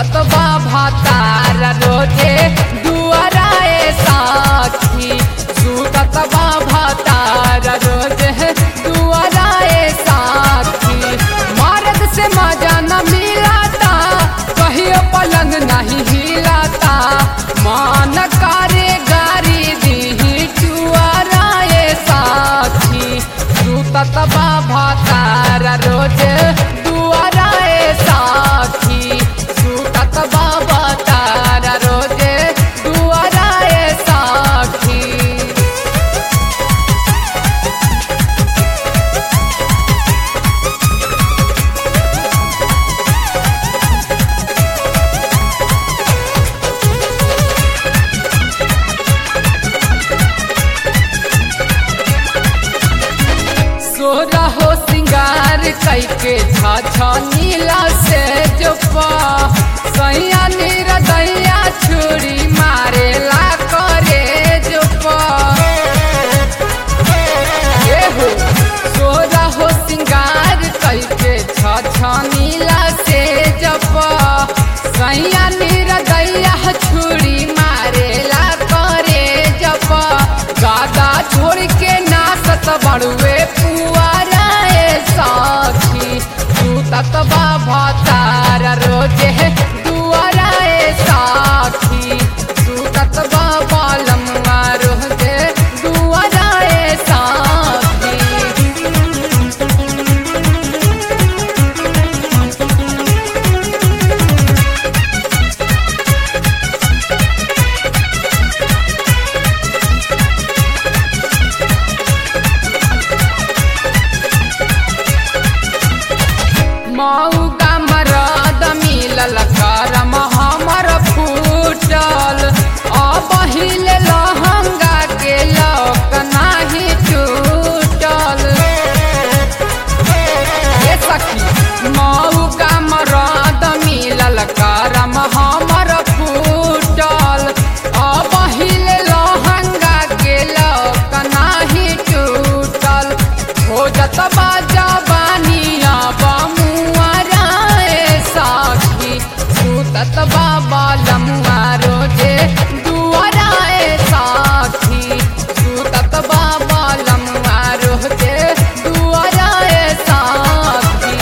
सुतत बा भातार रोजे दुआराए साखी सुतत बा भातार रोजे दुआराए साखी मर्द से मजा न मिलाता कहियो पलंग नहीं हिलाता मान करे गारी दी चुआराए साखी सुतत बा भातार रोजे दुआराए साखी सुतत बा भातार रोजे दुआराए साखी सोरा हो सिंगार कैके छा नीला से जोपा सैया नीर दैया छुरी मारे ला करे जोपा ए हो सोरा हो सिंगार कैके छा नीला से जपा सैया नीर दैया छुरी मारे ला करे जपा गादा छोड़ के नाचत बड़ुए पुआराए साखी सुतत बाबा तार रोजे दुआराए साखी सुतत बाबा लम्बा रोजे दुआराए साखी मऊगा मरद मिलल करम हमर फूटल अब हिले लहंगा के लौक नाही टूटल ए सखी मऊगा मरद मिलल करम हमर फूटल अब हिले लहंगा के लौक नाही टूटल हो जत बाजा बानिया बमुआराए साखी सुतत बाबा लमुआ रोजे दुआराए साखी सुतत बाबा लमुआ रोजे दुआराए साखी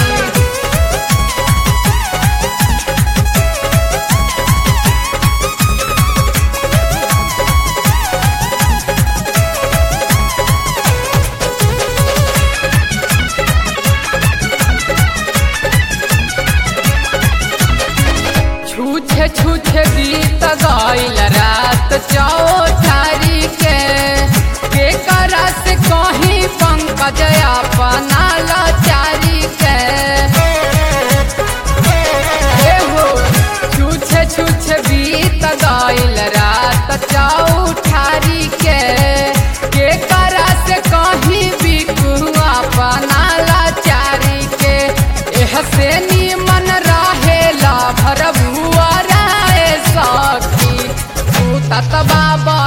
छूछे छूछे बीत गईल रात चौठारी के के करा से कहीं पंकज अपना लाचारी के हे हो छूछे छूछे बीत गईल रात चौठारी के के करा से कहीं बिकू अपना लाचारी के एह से निमन रहेला भर भुआराए सखी सुतत बाबा